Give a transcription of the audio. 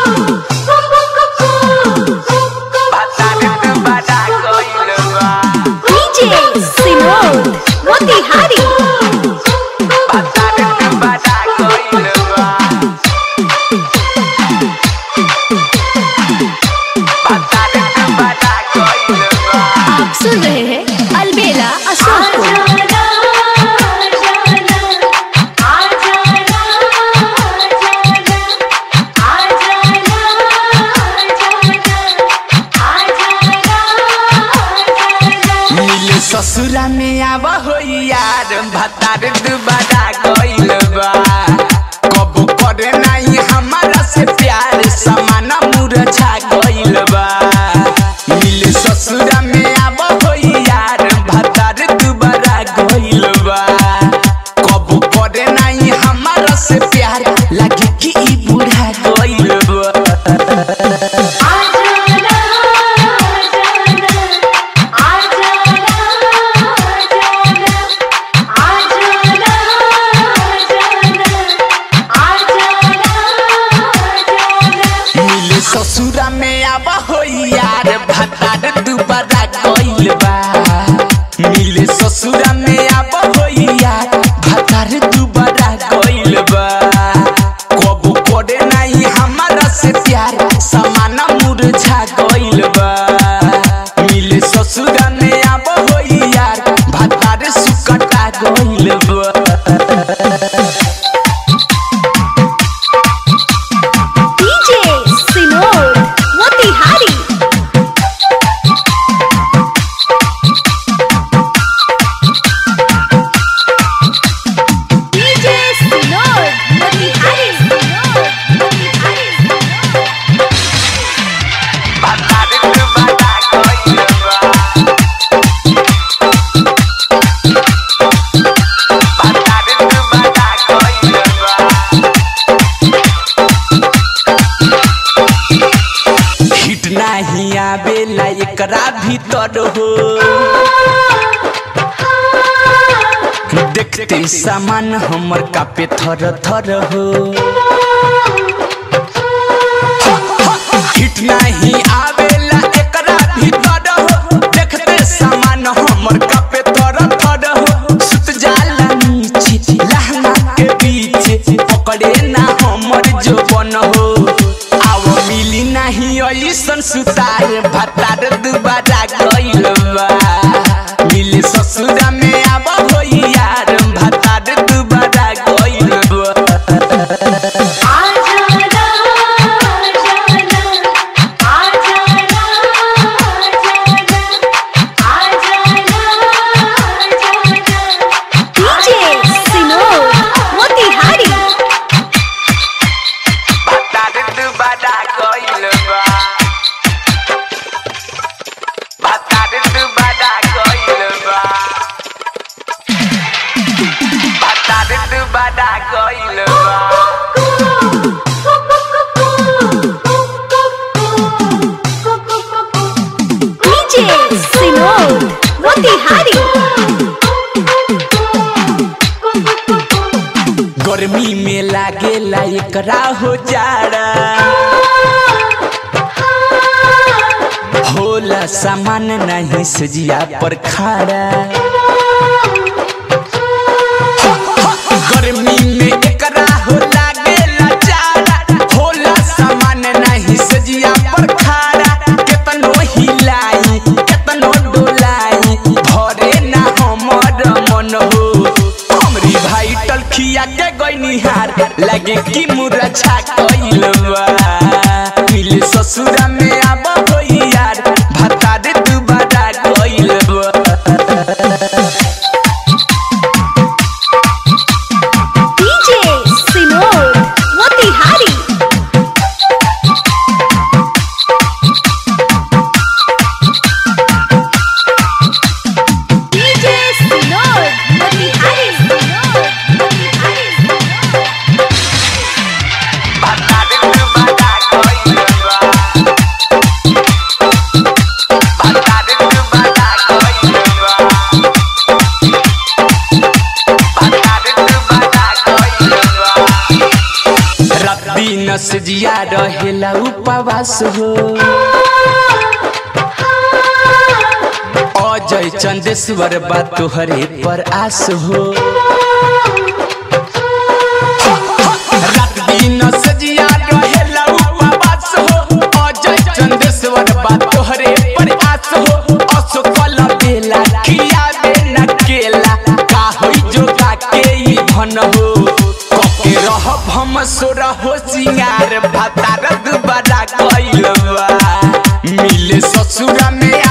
DJ Sinod Motihari आप सुन रहे हैं अलबेला अशोक को मिले ससुरा में आवा हो यार भतार दुबारा गइल बा कबो करे नहीं हमारा से प्यार समाना मुरझा गइल बा मिले ससुरा में आवा हो यार भतार दुबारा गइल बा कबो करे नहीं हमारा से प्यार लगे कि ई बूढ़ा गइल बा मिले ससुरा में आवा हो यार भतार दुबारा गइल बा मिले ससुरा में आवा हो यार भतार दुबारा गइल बा कबो करे नहीं हमारा से प्यार समाना मुरझा गइल बा मिले ससुरा में आवा हो यार भतार सुकटा गइल बा DJ Sinod Motihari DJ Sinod Motihari Sinod Motihari भतार दुबारा गइल बा भतार दुबारा गइल बा हिट नाही आवेला एकरा भीतर हो देखते सामान हमर कापे थर थर हो हिट नाही आवेला एकरा भीतर हो देखते सामान हमर कापे थर थर हो सुत जाला नीचे लहंगा के पीछे पकड़े ना हमर जोबन हो आव मिली नाही ऐसन सुतार भतार दुबारा गइल बा मिले ससुरा में आव हो यार भतार दुबारा गइल बा DJ Sinod Motihari भतार दुबारा गइल बा भतार दुबारा गइल बा भतार दुबारा गइल बा DJ Sinod Motihari गर्मी में लागेला एकरा हो जाड़ा होला सामान नहीं सजिया पर खाड़ा गर्मी में एकरा हो लागेला जाड़ा होला सामान नहीं सजिया पर खाड़ा केतनो हिलाई केतनो डोलाई भरे ना हमर मन हो हमरी भाई टलखिया के गइनी हार लगे कि मुरझा कइल बा मिले ससुरा में आब हो यार भतार दुबारा कइल बा DJ Sinod Motihari DJ Sinod Motihari Sinod Motihari भतार दुबारा कइल बा दिन से जिया रहेला उपवास हो अजय चंदेश्वर बा तोहरे पर आस हो रात दिन से जिया रहेला उपवास हो अजय चंदेश्वर बा तोहरे पर आस हो असकल बेला खियाबे न केला का होई जोगा के ई धन हो कके रहब हम सोर हो सिंगार भातार दुबारा कइलबा मिले ससुरा में